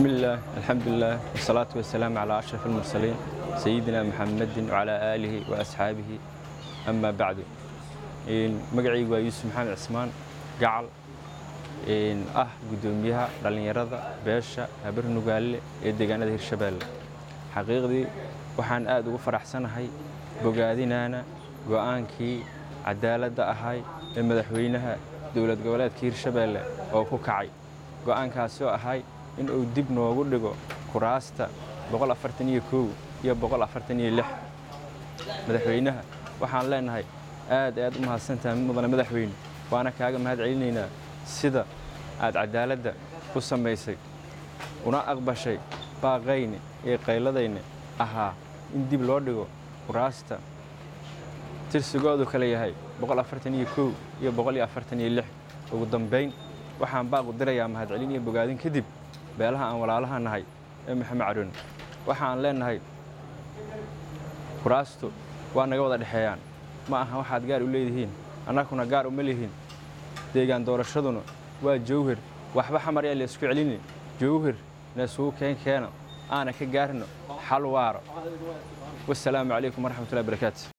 بسم الله الحمد لله والصلاة والسلام على أشرف المرسلين سيدنا محمد وعلى آله وأصحابه أما بعد مقعي يوسف محمد عثمان قعل ah gudoomiyaha dhallinyarada beesha habar nugaale ee deegaanada hirshabeelle xaqiiqdii waxaan aad ugu faraxsanahay bogaadinaana go'aankii cadaaladda ahay ee madaxweynaha dowlad goboleedka hirshabeelle oo ku kacay go'aankaasoo ahay in uu dib noogu dhigo kuraasta iyo madaxweynaha waxaan leenahay aad aad u mahadsantahay mudane madaxweyne waana kaaga mahad celinaynaa sida aad cadaaladda u samaysay una aqbashay baaqayne ee qayladayne ahaa in dib loo dhigo kuraasta tirsigoodu kale yahay iyo ugu dambayn waxaan baaqu dirayaa mahadcelin iyo bogaadin kadib beelaha aan walaalaha nahay ee maxamed caroon waxaan leenahay kuraastu waa naga wada dhexeeyaan ma aha waxaad gaar u leedihiin annaguna gaar uma lihin deegaan doorashaduna waa jawhir waxba xamar yaa laysku celini jawhir na isugu keen keena aana ka gaarino xal waaro wasalaamu calaykum waraxmatullahi barakaatu